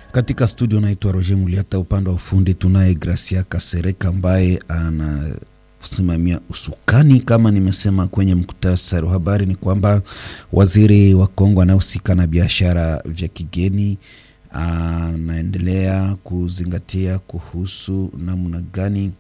Katika studio naitwa Roger Muliata, upande wa ufundi tunaye Gracia Kasereka ambaye anasimamia usukani. Kama nimesema kwenye muktasari wa habari ni kwamba waziri wa Kongo anayehusika na biashara vya kigeni anaendelea kuzingatia kuhusu namna gani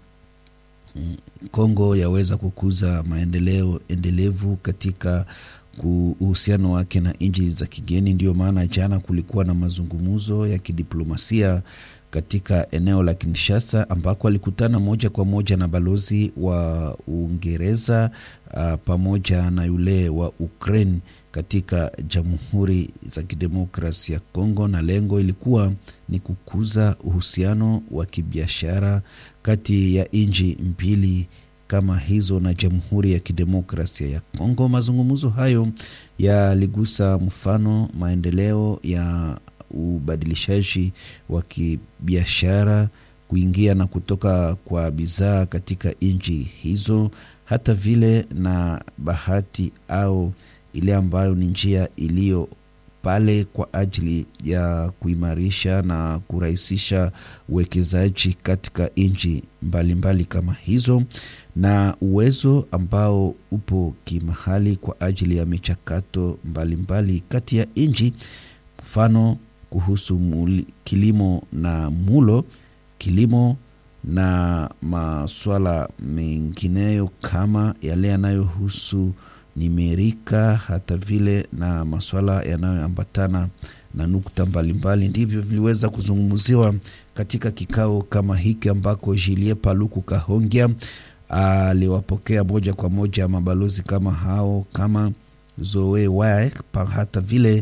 Kongo yaweza kukuza maendeleo endelevu katika uhusiano wake na nchi za kigeni. Ndiyo maana jana kulikuwa na mazungumzo ya kidiplomasia katika eneo la Kinshasa ambako alikutana moja kwa moja na balozi wa Uingereza uh, pamoja na yule wa Ukraine katika Jamhuri za Kidemokrasia ya Kongo, na lengo ilikuwa ni kukuza uhusiano wa kibiashara kati ya nchi mbili kama hizo na Jamhuri ya Kidemokrasia ya Kongo. Mazungumzo hayo yaligusa mfano maendeleo ya ubadilishaji wa kibiashara, kuingia na kutoka kwa bidhaa katika nchi hizo, hata vile na bahati au ile ambayo ni njia iliyo pale kwa ajili ya kuimarisha na kurahisisha uwekezaji katika nchi mbalimbali kama hizo, na uwezo ambao upo kimahali kwa ajili ya michakato mbalimbali kati ya nchi, mfano kuhusu muli, kilimo na mulo, kilimo na maswala mengineyo kama yale yanayohusu nimerika hata vile na masuala yanayoambatana na nukta mbalimbali ndivyo viliweza kuzungumziwa katika kikao kama hiki ambako Julie Paluku Kahongya aliwapokea moja kwa moja mabalozi kama hao kama Zoe Waek hata vile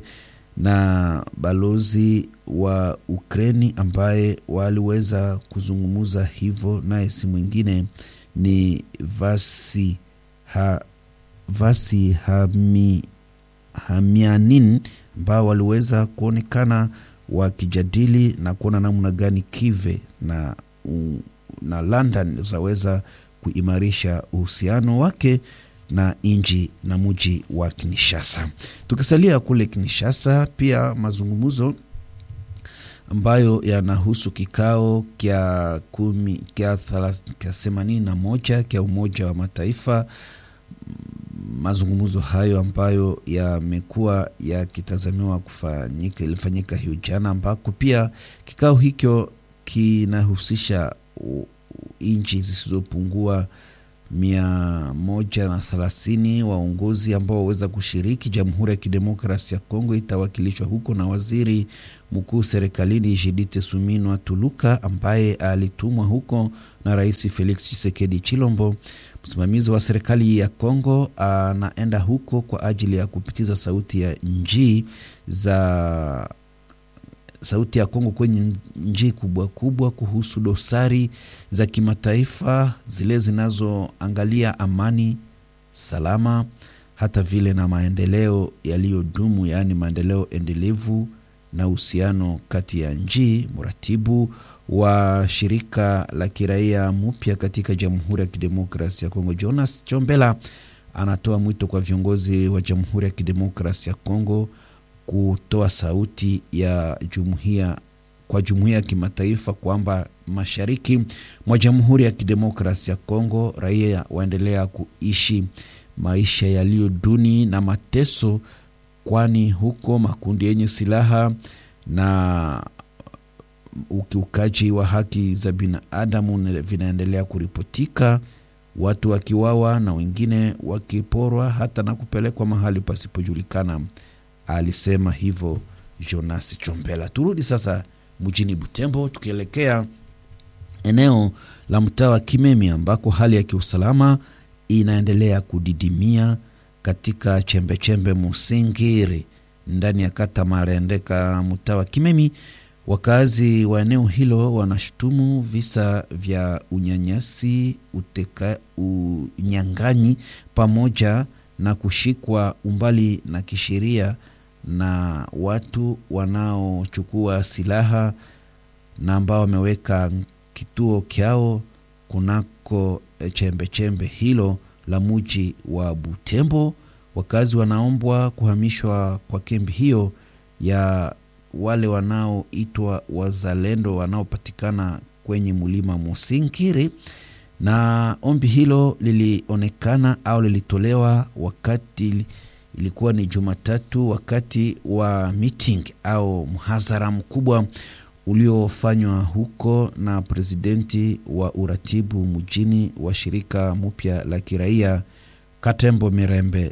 na balozi wa Ukraini ambaye waliweza kuzungumza hivyo, naye si mwingine ni Vasi ha Vasi hami, Hamianin ambao waliweza kuonekana wakijadili na kuona namna gani Kive na, na London zaweza kuimarisha uhusiano wake na nchi na muji wa Kinshasa. Tukisalia kule Kinshasa, pia mazungumzo ambayo yanahusu kikao kya kumi kya themanini na moja kya Umoja wa Mataifa mazungumzo hayo ambayo yamekuwa yakitazamiwa kufanyika ilifanyika hiyo jana, ambako pia kikao hicho kinahusisha nchi zisizopungua mia moja na thelathini waongozi ambao waweza kushiriki. Jamhuri ya Kidemokrasi ya Kongo itawakilishwa huko na waziri mkuu serikalini Jidite Suminwa Tuluka ambaye alitumwa huko na Rais Felix Tshisekedi Chilombo. Msimamizi wa serikali ya Kongo anaenda huko kwa ajili ya kupitiza sauti ya nchi za sauti ya Kongo kwenye nchi kubwa kubwa kuhusu dosari za kimataifa zile zinazoangalia amani, salama, hata vile na maendeleo yaliyodumu, yaani maendeleo endelevu na uhusiano kati ya nchi. Mratibu wa shirika la kiraia mpya katika Jamhuri ya Kidemokrasia ya Kongo, Jonas Chombela, anatoa mwito kwa viongozi wa Jamhuri ya Kidemokrasia ya Kongo kutoa sauti ya jumuiya kwa jumuiya ya kimataifa kwamba mashariki mwa Jamhuri ya Kidemokrasia ya Kongo raia waendelea kuishi maisha yaliyo duni na mateso, kwani huko makundi yenye silaha na ukiukaji wa haki za binadamu vinaendelea kuripotika, watu wakiwawa na wengine wakiporwa hata na kupelekwa mahali pasipojulikana. Alisema hivyo Jonas Chombela. Turudi sasa mjini Butembo, tukielekea eneo la mtaa wa Kimemi ambako hali ya kiusalama inaendelea kudidimia katika chembechembe Musingiri ndani ya kata Marendeka, mtaa wa Kimemi. Wakazi wa eneo hilo wanashutumu visa vya unyanyasi, uteka, unyang'anyi pamoja na kushikwa umbali na kisheria na watu wanaochukua silaha na ambao wameweka kituo kyao kunako chembe chembe hilo la muji wa Butembo. Wakazi wanaombwa kuhamishwa kwa kambi hiyo ya wale wanaoitwa wazalendo wanaopatikana kwenye mlima Musinkiri, na ombi hilo lilionekana au lilitolewa wakati ilikuwa ni Jumatatu, wakati wa meeting au mhadhara mkubwa uliofanywa huko na presidenti wa uratibu mjini wa shirika mpya la kiraia Katembo Mirembe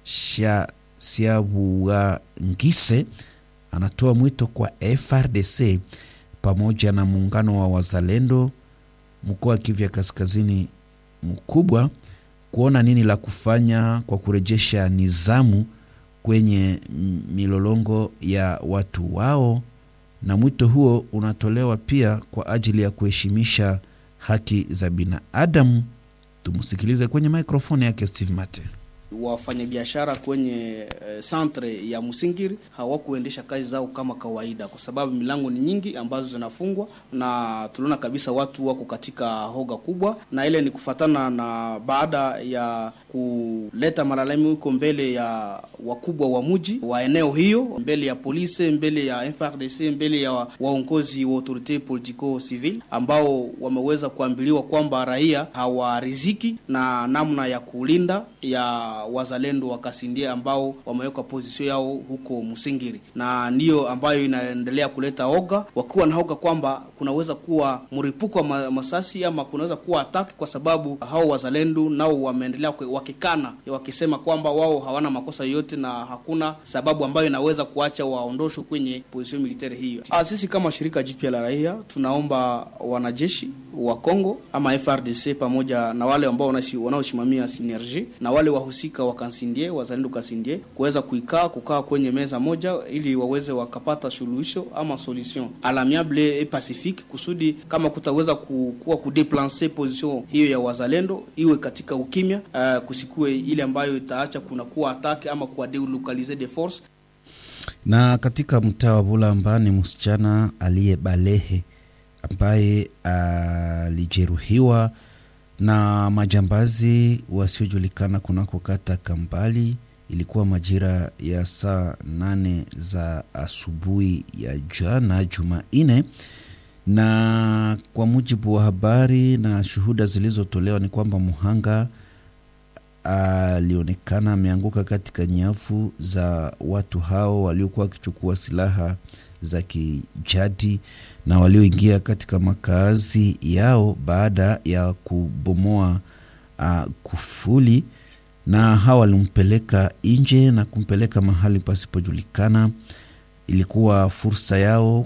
Siabuangise anatoa mwito kwa FRDC pamoja na muungano wa wazalendo mkoa wa Kivu ya kaskazini mkubwa kuona nini la kufanya kwa kurejesha nizamu kwenye milolongo ya watu wao, na mwito huo unatolewa pia kwa ajili ya kuheshimisha haki za binadamu. Tumsikilize kwenye mikrofoni yake Steve Mate. Wafanyabiashara kwenye centre uh, ya Musingiri hawakuendesha kazi zao kama kawaida, kwa sababu milango ni nyingi ambazo zinafungwa, na tunaona kabisa watu wako katika hoga kubwa, na ile ni kufatana na baada ya kuleta malalamiko mbele ya wakubwa wa mji wa eneo hiyo, mbele ya polisi, mbele ya FRDC, mbele ya waongozi wa autorite politico civil, ambao wameweza kuambiliwa kwamba raia hawariziki na namna ya kulinda ya wazalendo wa Kasindie ambao wameweka pozisio yao huko Musingiri, na ndiyo ambayo inaendelea kuleta oga, wakiwa na oga kwamba kunaweza kuwa mripuko wa masasi ama kunaweza kuwa ataki, kwa sababu hao wazalendo nao wameendelea wakikana, wakisema kwamba wao hawana makosa yoyote na hakuna sababu ambayo inaweza kuacha waondoshwe kwenye position military hiyo. Ah, sisi kama shirika jipya la raia tunaomba wanajeshi wa Kongo ama FRDC pamoja na wale ambao wanaosimamia synergie na wale wahusika wa Kansindie wazalendo Kansindie kuweza kuikaa kukaa kwenye meza moja ili waweze wakapata suluhisho ama solution alamiable et pacifique, kusudi kama kutaweza kuwa kudeplanse position hiyo ya wazalendo iwe katika ukimya, uh, kusikue ile ambayo itaacha kunakuwa atake ama kuwa delocaliser de force. Na katika mtaa wa Bulamba ni msichana aliyebalehe ambaye alijeruhiwa na majambazi wasiojulikana kunako kata Kambali. Ilikuwa majira ya saa nane za asubuhi ya jana Jumanne, na kwa mujibu wa habari na shuhuda zilizotolewa ni kwamba muhanga alionekana ameanguka katika nyavu za watu hao waliokuwa wakichukua silaha za kijadi na walioingia katika makazi yao baada ya kubomoa uh, kufuli, na hawa walimpeleka nje na kumpeleka mahali pasipojulikana. Ilikuwa fursa yao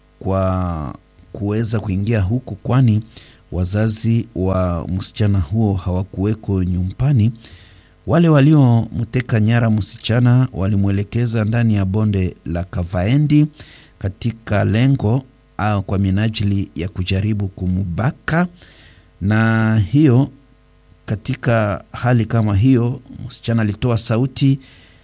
kwa kuweza kuingia huku, kwani wazazi wa msichana huo hawakuweko nyumbani. Wale waliomteka nyara msichana walimwelekeza ndani ya bonde la Kavaendi katika lengo au kwa minajili ya kujaribu kumubaka. Na hiyo katika hali kama hiyo, msichana alitoa sauti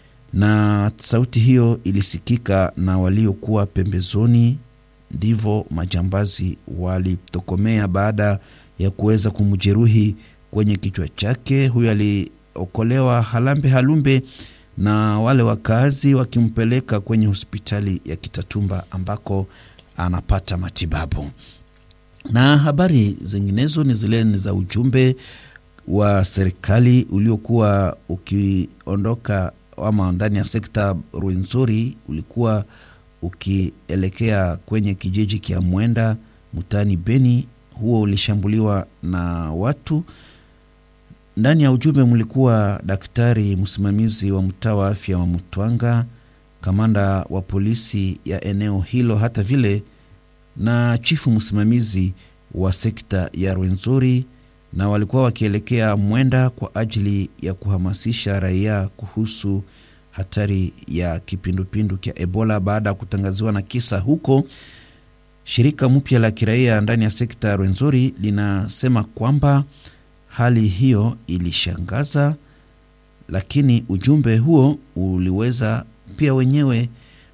na sauti hiyo ilisikika na waliokuwa pembezoni, ndivyo majambazi walitokomea baada ya kuweza kumjeruhi kwenye kichwa chake. Huyo aliokolewa halambe halumbe na wale wakazi wakimpeleka kwenye hospitali ya Kitatumba ambako anapata matibabu. Na habari zinginezo ni zile ni za ujumbe wa serikali uliokuwa ukiondoka ama ndani ya sekta Rwenzori, ulikuwa ukielekea kwenye kijiji kia Mwenda mtaani Beni. Huo ulishambuliwa na watu. Ndani ya ujumbe mlikuwa daktari msimamizi wa mtaa wa afya wa Mtwanga, kamanda wa polisi ya eneo hilo, hata vile na chifu msimamizi wa sekta ya Rwenzori, na walikuwa wakielekea Mwenda kwa ajili ya kuhamasisha raia kuhusu hatari ya kipindupindu cha Ebola baada ya kutangaziwa na kisa huko. Shirika mpya la kiraia ndani ya sekta ya Rwenzori linasema kwamba hali hiyo ilishangaza, lakini ujumbe huo uliweza pia wenyewe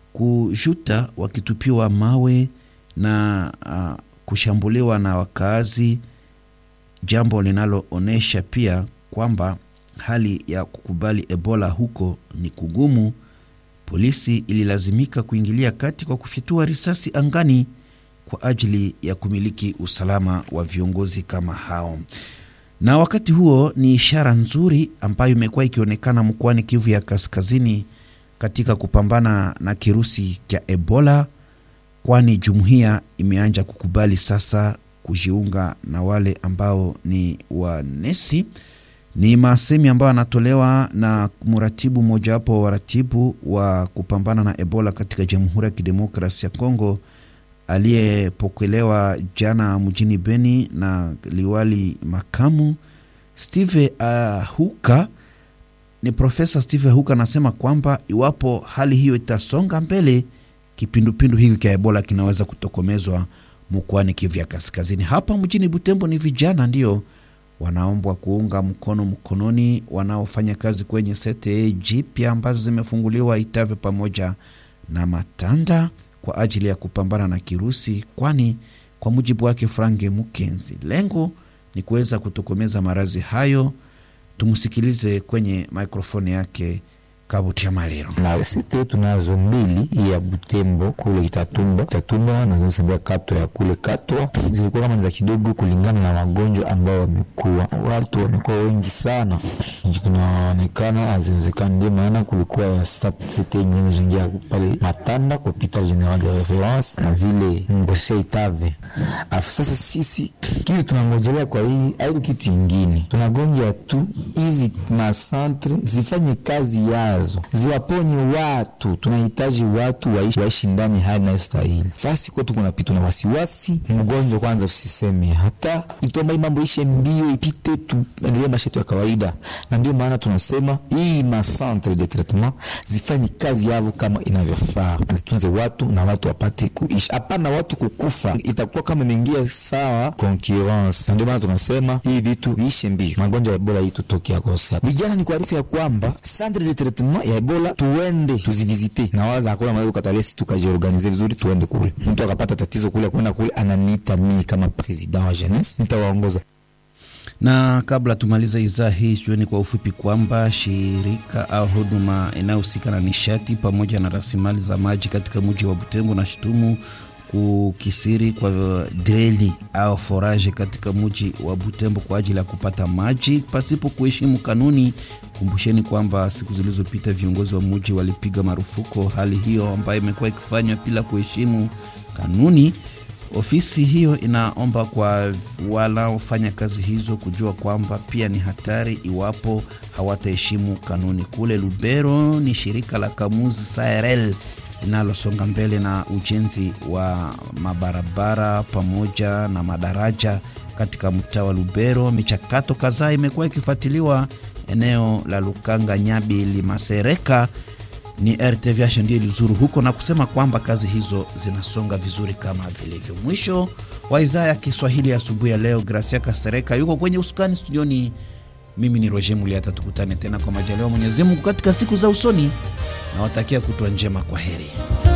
kujuta wakitupiwa mawe na uh, kushambuliwa na wakaazi, jambo linaloonyesha pia kwamba hali ya kukubali Ebola huko ni kugumu, polisi ililazimika kuingilia kati kwa kufyatua risasi angani kwa ajili ya kumiliki usalama wa viongozi kama hao. Na wakati huo ni ishara nzuri ambayo imekuwa ikionekana mkoani Kivu ya Kaskazini katika kupambana na kirusi cha Ebola, kwani jumuiya imeanza kukubali sasa kujiunga na wale ambao ni wanesi. Ni masemi ambayo anatolewa na mratibu mmojawapo wa waratibu wa kupambana na Ebola katika Jamhuri ya Kidemokrasia ya Kongo aliyepokelewa jana mjini Beni na liwali makamu Steve Ahuka. Ni Profesa Steve Ahuka anasema kwamba iwapo hali hiyo itasonga mbele, kipindupindu hiki cha Ebola kinaweza kutokomezwa mkoani Kivu ya Kaskazini. Hapa mjini Butembo ni vijana ndio wanaombwa kuunga mkono mkononi wanaofanya kazi kwenye sete jipya ambazo zimefunguliwa Itave pamoja na Matanda kwa ajili ya kupambana na kirusi, kwani kwa mujibu wake Frange Mukenzi, lengo ni kuweza kutokomeza maradhi hayo. Tumsikilize kwenye mikrofoni yake Kabutia Malero. na site tunazo mbili hii ya Butembo kule Kitatumba, Kitatumba nazosembea kato ya kule Katwa zilikuwa kama za kidogo, kulingana na magonjwa ambao wamekuwa watu wamekuwa wengi sana, kunaonekana haziwezekani. Ndio maana kulikuwa site nyingine zingia pale Matanda kwa hopital general de reference na vile Ngosia Itave. Afu sasa sisi kitu tunangojelea kwa hii haiko kitu ingine, tunagonja tu hizi masantre zifanye kazi yazo ziwaponye watu. Tunahitaji watu waishi, waishi ndani hali inayostahili. Fasi kwetu kunapitwa na wasiwasi, mgonjwa kwanza usiseme, hata itomba hii mambo ishe mbio ipite, tuendelee maisha yetu ya kawaida. Na ndio maana tunasema hii macentre de traitement zifanye kazi yavo kama inavyofaa, zitunze watu na watu wapate kuishi, hapana watu kukufa, itakuwa kama imeingia sawa concurrence. Na ndio maana tunasema hii vitu viishe mbio, magonjwa ya Ebola hii tutokea kosa. Vijana ni kuarifu ya kwamba centre de traitement ya Ebola tuende tuzivizite, na waza hakuna mahali ukatalesi, tukajiorganize vizuri, tuende kule. Mtu akapata tatizo kule, kwenda kule, ananiita mimi kama president wa jeunesse, nitawaongoza na kabla tumaliza idhaa hii, jueni kwa ufupi kwamba shirika au huduma inayohusika na nishati pamoja na rasilimali za maji katika mji wa Butembo na shutumu kukisiri kwa dreli au foraje katika mji wa Butembo kwa ajili ya kupata maji pasipo kuheshimu kanuni. Kumbusheni kwamba siku zilizopita viongozi wa mji walipiga marufuku hali hiyo ambayo imekuwa ikifanywa bila kuheshimu kanuni. Ofisi hiyo inaomba kwa wanaofanya kazi hizo kujua kwamba pia ni hatari iwapo hawataheshimu kanuni. Kule Lubero ni shirika la Kamuzi SARL linalosonga mbele na ujenzi wa mabarabara pamoja na madaraja katika mtaa wa Lubero. Michakato kadhaa imekuwa ikifuatiliwa eneo la Lukanga, Nyabili, Masereka ni RTVH ndio ilizuru huko na kusema kwamba kazi hizo zinasonga vizuri kama vilivyo. Mwisho wa idhaa ya Kiswahili asubuhi ya, ya leo. Gracia Kasereka yuko kwenye usukani studioni, mimi ni Roger Muliata. Tukutane tena kwa majaliwa Mwenyezi Mungu katika siku za usoni, nawatakia kutwa njema. Kwa heri.